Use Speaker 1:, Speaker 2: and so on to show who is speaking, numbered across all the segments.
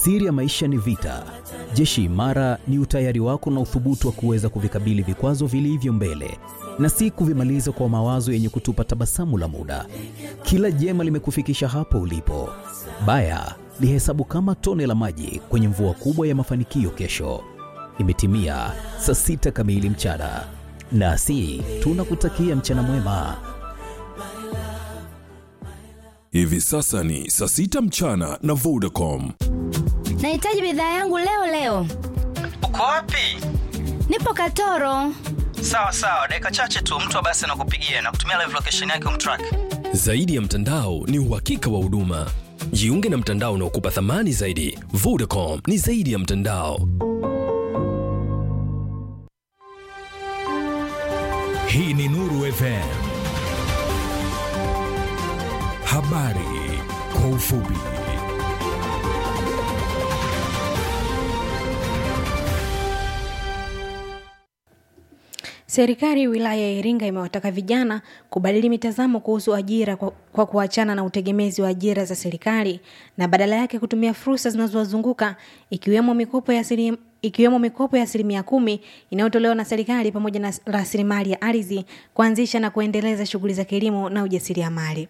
Speaker 1: Siri ya maisha ni vita. Jeshi imara ni utayari wako na uthubutu wa kuweza kuvikabili vikwazo vilivyo mbele na si kuvimaliza kwa mawazo yenye kutupa tabasamu la muda. Kila jema limekufikisha hapo ulipo. Baya lihesabu kama tone la maji kwenye mvua kubwa ya mafanikio kesho. Imetimia saa sita kamili mchana, nasi tunakutakia mchana mwema.
Speaker 2: Hivi sasa ni saa sita mchana na Vodacom.
Speaker 3: Nahitaji bidhaa yangu leo leo.
Speaker 4: Uko wapi?
Speaker 3: Nipo Katoro.
Speaker 4: Sawa sawa, dakika chache tu mtu wa basi anakupigia na kutumia live location yake umtrack.
Speaker 5: Zaidi ya mtandao ni uhakika wa huduma. Jiunge na mtandao unaokupa thamani zaidi. Vodacom ni zaidi ya mtandao.
Speaker 6: Hii ni Nuru FM. Habari kwa ufupi.
Speaker 7: Serikali wilaya ya Iringa imewataka vijana kubadili mitazamo kuhusu ajira kwa, kwa kuachana na utegemezi wa ajira za serikali na badala yake kutumia fursa zinazowazunguka ikiwemo mikopo ya asilim, ikiwemo mikopo ya asilimia kumi inayotolewa na serikali pamoja na rasilimali ya ardhi kuanzisha na kuendeleza shughuli za kilimo na ujasiriamali.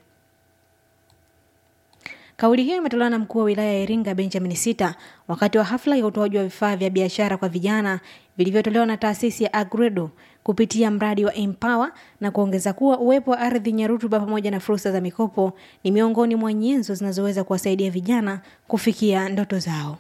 Speaker 7: Kauli hiyo imetolewa na mkuu wa wilaya ya Iringa Benjamin Sita wakati wa hafla ya utoaji wa vifaa vya biashara kwa vijana vilivyotolewa na taasisi ya Agredo kupitia mradi wa Empower na kuongeza kuwa uwepo wa ardhi yenye rutuba pamoja na fursa za mikopo ni miongoni mwa nyenzo zinazoweza kuwasaidia vijana kufikia ndoto zao.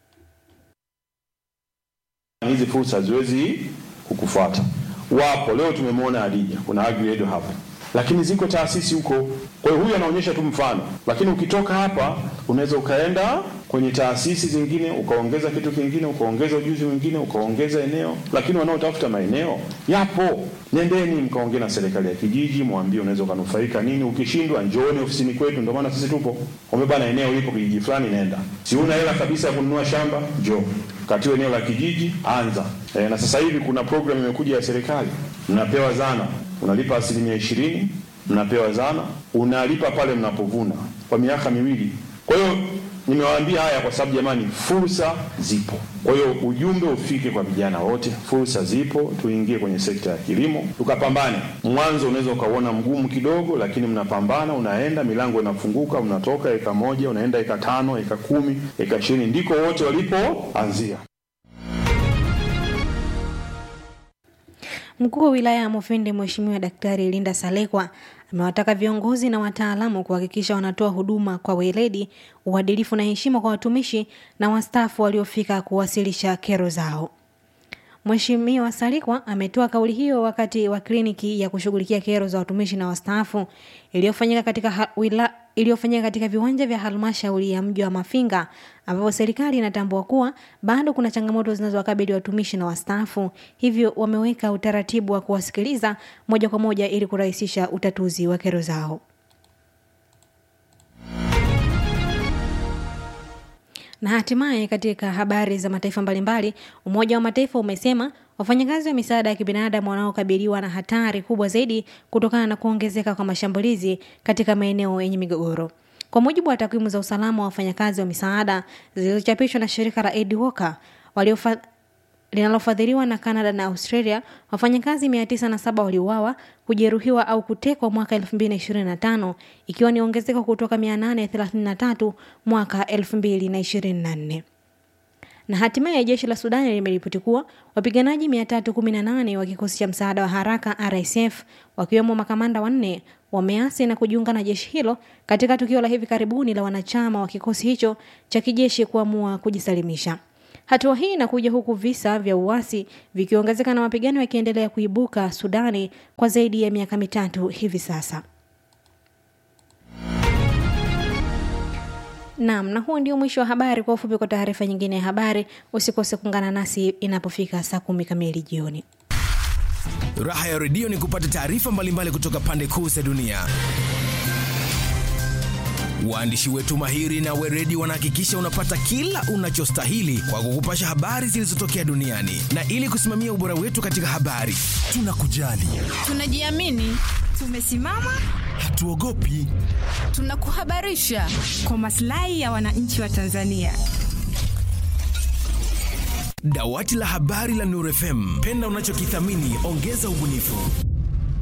Speaker 8: Hizi fursa haziwezi kukufuata. Wapo leo tumemwona Adija, kuna Agredo hapa lakini ziko taasisi huko. Kwa hiyo huyu anaonyesha tu mfano, lakini ukitoka hapa unaweza ukaenda kwenye taasisi zingine ukaongeza kitu kingine, ukaongeza ujuzi mwingine, ukaongeza eneo. Lakini wanaotafuta maeneo yapo, nendeni mkaongea na serikali ya kijiji, mwambie unaweza ukanufaika nini. Ukishindwa njooni ofisini kwetu, ndio maana sisi tupo. Umebana eneo lipo kijiji fulani, nenda. Si una hela kabisa ya kununua shamba, njoo katiwa eneo la kijiji, anza. E, na sasa hivi kuna program imekuja ya serikali, mnapewa zana unalipa asilimia ishirini, mnapewa zana, unalipa pale mnapovuna kwa miaka miwili. Kwa hiyo nimewaambia haya kwa sababu jamani, fursa zipo. Kwa hiyo ujumbe ufike kwa vijana wote, fursa zipo, tuingie kwenye sekta ya kilimo tukapambane. Mwanzo unaweza ukauona mgumu kidogo, lakini mnapambana, unaenda, milango inafunguka, unatoka eka moja unaenda eka tano, eka kumi, eka ishirini, ndiko wote walipoanzia.
Speaker 7: Mkuu wa wilaya ya Mufindi Mheshimiwa Daktari Linda Salekwa amewataka viongozi na wataalamu kuhakikisha wanatoa huduma kwa weledi, uadilifu na heshima kwa watumishi na wastaafu waliofika kuwasilisha kero zao. Mheshimiwa Salikwa ametoa kauli hiyo wakati wa kliniki ya kushughulikia kero za watumishi na wastaafu iliyofanyika katika ha, wila, iliyofanyika katika viwanja vya halmashauri ya mji wa Mafinga ambapo serikali inatambua kuwa bado kuna changamoto zinazowakabili watumishi na wastaafu, hivyo wameweka utaratibu wa kuwasikiliza moja kwa moja ili kurahisisha utatuzi wa kero zao. Na hatimaye katika habari za mataifa mbalimbali, Umoja wa Mataifa umesema wafanyakazi wa misaada ya kibinadamu wanaokabiliwa na hatari kubwa zaidi kutokana na kuongezeka kwa mashambulizi katika maeneo yenye migogoro. Kwa mujibu wa takwimu za usalama wa wafanyakazi wa misaada zilizochapishwa na shirika la Aid Walker waliofa linalofadhiliwa na Canada na Australia, wafanyakazi 907 waliuawa, kujeruhiwa au kutekwa mwaka 2025 ikiwa ni ongezeko kutoka 833 mwaka 2024 na hatimaye jeshi la Sudani limeripoti kuwa wapiganaji 318 wa kikosi cha msaada wa haraka RSF wakiwemo makamanda wanne wameasi na kujiunga na jeshi hilo katika tukio la hivi karibuni la wanachama wa kikosi hicho cha kijeshi kuamua kujisalimisha. Hatua hii inakuja huku visa vya uasi vikiongezeka na mapigano yakiendelea kuibuka Sudani kwa zaidi ya miaka mitatu hivi sasa. Naam, na huo ndio mwisho wa habari. Kwa ufupi, kwa taarifa nyingine ya habari, usikose kuungana nasi inapofika saa kumi kamili jioni.
Speaker 6: Raha ya redio ni kupata taarifa mbalimbali kutoka pande kuu za dunia. Waandishi wetu mahiri na weredi wanahakikisha unapata kila unachostahili kwa kukupasha habari zilizotokea duniani, na ili kusimamia ubora wetu katika habari, tunakujali,
Speaker 9: tunajiamini, tumesimama,
Speaker 6: hatuogopi,
Speaker 9: tunakuhabarisha kwa maslahi ya wananchi wa Tanzania.
Speaker 6: Dawati la habari la Nuru FM, penda unachokithamini, ongeza ubunifu.